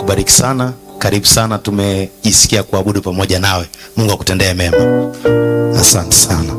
akubariki sana. Karibu sana, tumejisikia kuabudu pamoja nawe. Mungu akutendee mema. Asante sana.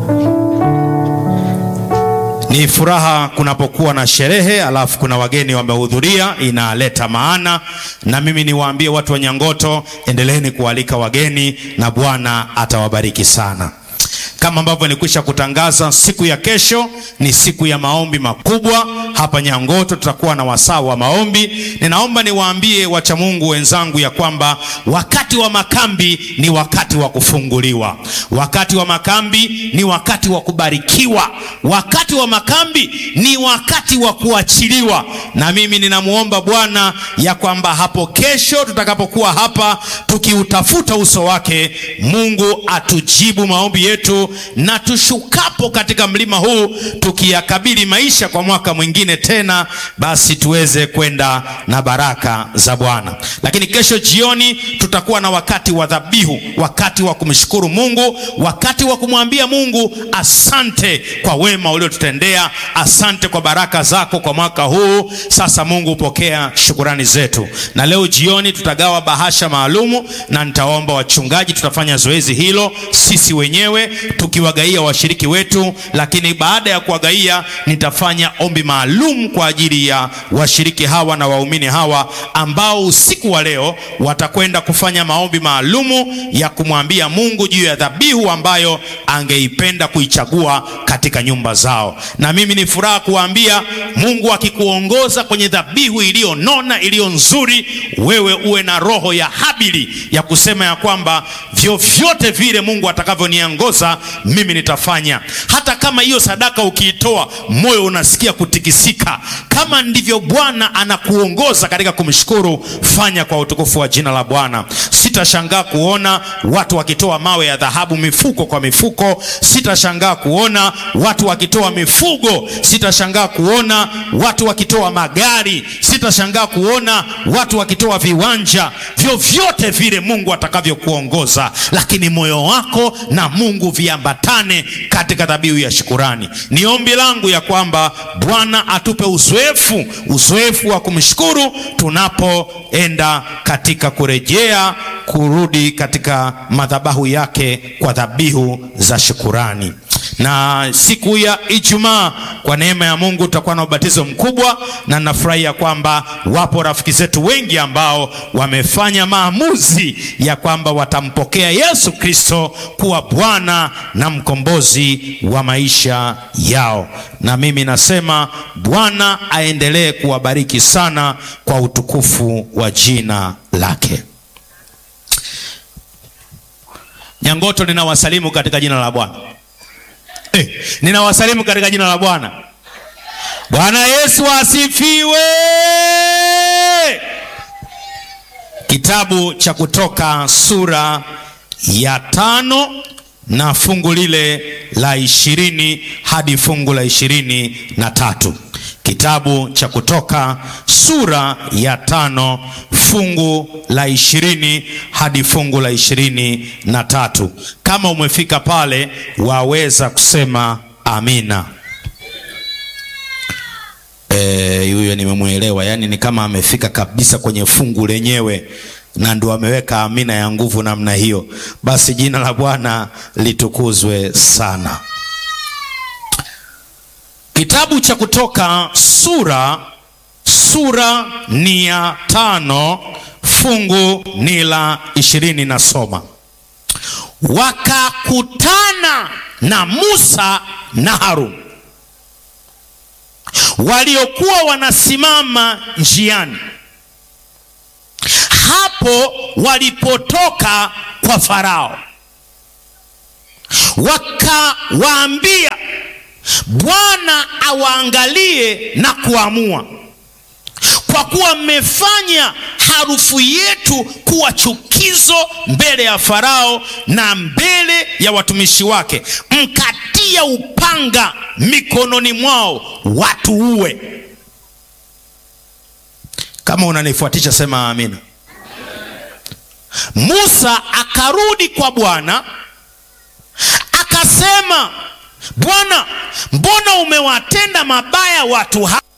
Ni furaha kunapokuwa na sherehe alafu kuna wageni wamehudhuria, inaleta maana. Na mimi niwaambie watu wa Nyangoto, endeleeni kualika wageni na Bwana atawabariki sana. Kama ambavyo nilikwisha kutangaza, siku ya kesho ni siku ya maombi makubwa hapa Nyangoto. Tutakuwa na wasaa wa maombi. Ninaomba niwaambie wacha Mungu wenzangu ya kwamba wakati wa makambi ni wakati wa kufunguliwa, wakati wa makambi ni wakati wa kubarikiwa, wakati wa makambi ni wakati wa kuachiliwa. Na mimi ninamwomba Bwana ya kwamba hapo kesho tutakapokuwa hapa tukiutafuta uso wake, Mungu atujibu maombi yetu na tushukapo katika mlima huu tukiyakabili maisha kwa mwaka mwingine tena, basi tuweze kwenda na baraka za Bwana. Lakini kesho jioni tutakuwa na wakati wa dhabihu, wakati wa kumshukuru Mungu, wakati wa kumwambia Mungu asante kwa wema uliotutendea, asante kwa baraka zako kwa mwaka huu. Sasa Mungu, pokea shukurani zetu. Na leo jioni tutagawa bahasha maalumu, na nitaomba wachungaji, tutafanya zoezi hilo sisi wenyewe tukiwagaia washiriki wetu, lakini baada ya kuwagaia nitafanya ombi maalum kwa ajili ya washiriki hawa na waumini hawa ambao usiku wa leo watakwenda kufanya maombi maalumu ya kumwambia Mungu juu ya dhabihu ambayo angeipenda kuichagua katika nyumba zao. Na mimi ni furaha kuwaambia, Mungu akikuongoza kwenye dhabihu iliyonona iliyo nzuri, wewe uwe na roho ya Habili ya kusema ya kwamba vyovyote vile Mungu atakavyoniongoza mimi nitafanya. Hata kama hiyo sadaka ukiitoa moyo unasikia kutikisika, kama ndivyo Bwana anakuongoza katika kumshukuru, fanya kwa utukufu wa jina la Bwana. Sitashangaa kuona watu wakitoa mawe ya dhahabu mifuko kwa mifuko. Sitashangaa kuona watu wakitoa mifugo. Sitashangaa kuona watu wakitoa magari. Sitashangaa kuona watu wakitoa viwanja. Vyovyote vile Mungu atakavyokuongoza, lakini moyo wako na Mungu viambatane katika dhabihu ya shukurani. Ni ombi langu ya kwamba Bwana atupe uzoefu, uzoefu wa kumshukuru tunapoenda katika kurejea, kurudi katika madhabahu yake kwa dhabihu za shukurani. Na siku ya Ijumaa kwa neema ya Mungu tutakuwa na ubatizo mkubwa, na nafurahia kwamba wapo rafiki zetu wengi ambao wamefanya maamuzi ya kwamba watampokea Yesu Kristo kuwa Bwana na mkombozi wa maisha yao. Na mimi nasema Bwana aendelee kuwabariki sana kwa utukufu wa jina lake. Nyangoto, ninawasalimu katika jina la Bwana. Eh, ninawasalimu katika jina la Bwana. Bwana Yesu asifiwe. Kitabu cha Kutoka sura ya tano na fungu lile la ishirini hadi fungu la ishirini na tatu. Kitabu cha Kutoka sura ya tano fungu la ishirini hadi fungu la ishirini na tatu. Kama umefika pale, waweza kusema amina. Eh, huyo nimemwelewa, yaani ni kama amefika kabisa kwenye fungu lenyewe na ndo ameweka amina ya nguvu namna hiyo. Basi jina la Bwana litukuzwe sana. Kitabu cha Kutoka sura sura ni ya tano fungu ni la ishirini na soma. Wakakutana na Musa na Haruni waliokuwa wanasimama njiani hapo walipotoka kwa Farao, wakawaambia Bwana awaangalie na kuamua, kwa kuwa mmefanya harufu yetu kuwa chukizo mbele ya Farao na mbele ya watumishi wake, mkatia upanga mikononi mwao watuue. Kama unanifuatisha sema amina. Musa akarudi kwa Bwana akasema, Bwana, mbona umewatenda mabaya watu hawa